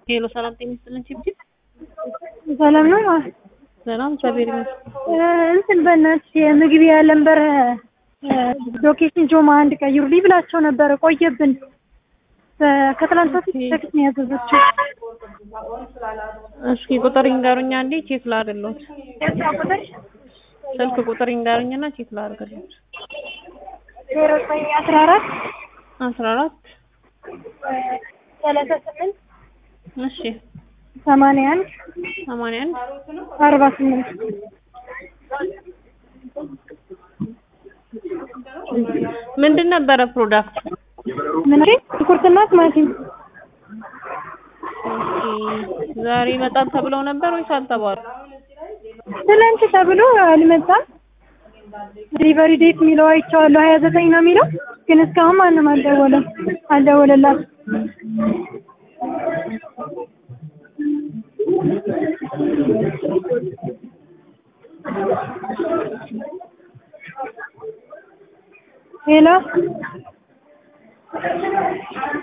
ሄሎ ሰላም ጤና ይስጥልን ችብችብ ሰላም ነው። ሰላም እግዚአብሔር ይመስገን። እንትን በእናትሽ የምግብ ያለንበር ሎኬሽን ጆማ አንድ ቀይሩልኝ ብላቸው ነበረ። ቆየብን። ከትላንት በፊት ቴክስት ነው ያዘዘችው። እስኪ ቁጥር ይንገሩኛ እንዴ ቼክ ላድርግልዎት። ስልክ ቁጥር ይንገሩኝና ቼክ ላድርግልዎት። ዜሮ ዘጠኝ አስራ አራት አስራ አራት ሰላሳ ስምንት እሺ ሰማንያ አንድ ሰማንያ አንድ አርባ ስምንት ምንድን ነበረ ፕሮዳክት? ምን ሽንኩርትና ቲማቲም ኦኬ ዛሬ ይመጣል ተብለው ነበር ወይስ አልተባሉ? ትናንት ተብሎ አልመጣም። ዲሊቨሪ ዴት የሚለው አይቼዋለሁ ሀያ ዘጠኝ ነው የሚለው ግን እስካሁን ማንም አልደወለም አልደወለላትም። ሄሎ